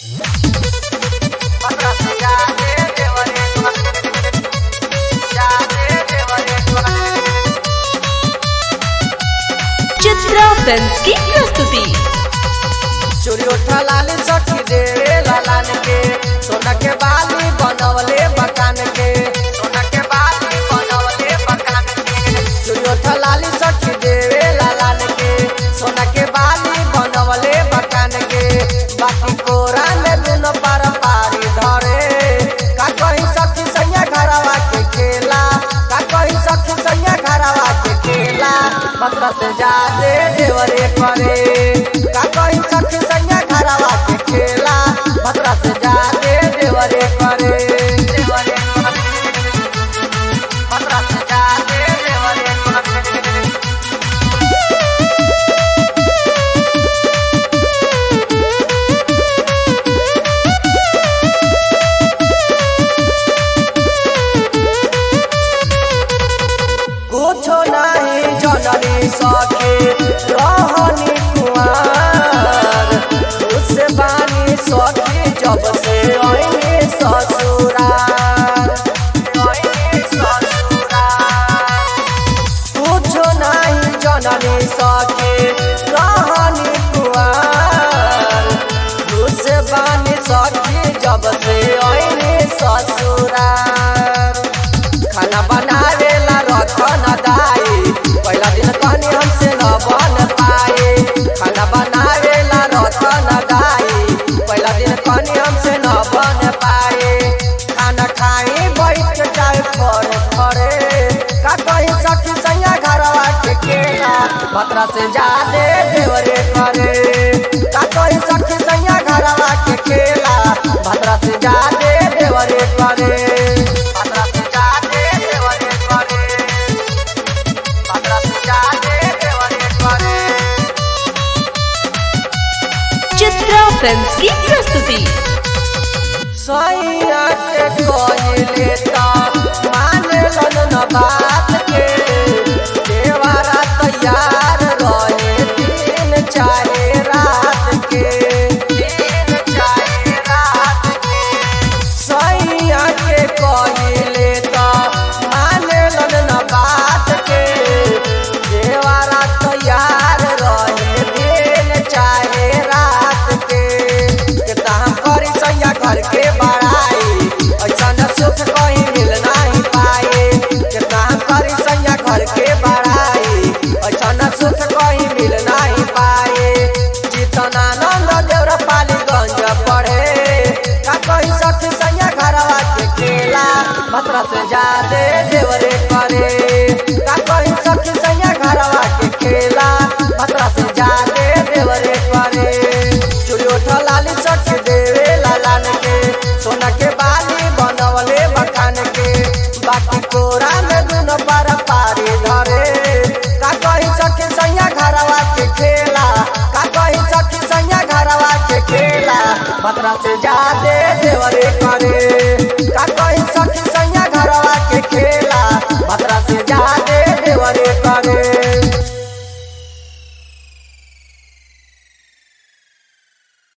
Chitra films की प्रस्तुति चोरी उठा लाली सखी देवे लालान के सोना के बाली बनवले मकान के सोना के बाली बनवले मकान के चोरी उठा लाली सखी देवे लालान के सोना के बाली बनवले मकान के बाकी कोरा में दुनो पार पारी धरे का कहीं सखी सैया घरवा के खेला का कहीं सखी सैया घरवा के खेला मत्र से जादे देवरे करे का कहीं सखी सैया घरवा के खेला मत्र से जादे देवरे करे देवरे करे मत्र से जादे देवरे करे कुछो नहीं जननी सके रहनी कुआर उससे बानी सखी जब से आईने ससुरार आईने ससुरार कुछो नहीं जननी सके रहनी कुआर उससे बानी सखी जब से आईने ससुरार खाना बनावेला रखन दाई पहला दिन कहनी हमसे न बन पाए खाना बनावेला रखन दाई पहला दिन कहनी हमसे न बन पाए खाना खाई बैठ के जाए फर फरे का कहीं सखी सैया घरवा के केला भद्रा से जादे देवरे करे का कहीं सखी सैया घरवा के केला भद्रा से जादे देवरे करे भद्रा से जादे देवरे करे भद्रा से जादे देवरे करे चित्रा फिल्म्स की प्रस्तुति सैया के कहले ता मानलन न बात के देवारा तैयार रहे दिन चाहे रात के दिन चाहे रात के सैया के कहले ता मानलन न बात के देवारा तैयार रहे दिन चाहे रात के कितना हम करी सैया घर के बड़ाई ऐसा न सुख कहीं मिल नहीं पाए कितना हम करी सैया घर के बड़ाई ऐसा न सुख कहीं मिल नहीं पाए जितना नंद देवर पालीगंज पढ़े का कहीं सखी सैया घरवा के केला मत्र से जादे देवरे करे का कहीं सखी सैया घरवा के खेला मत्र से जादे देवरे करे चूड़ी उठा लाली सखी देवे लालान के सोना के बाली बनवले मकान के बाकी कोरा में दुनो पर पारी धरे का कहीं सखी सैया घरवा के खेला का कहीं सखी सैया घरवा के खेला मत्र से जादे देवरे करे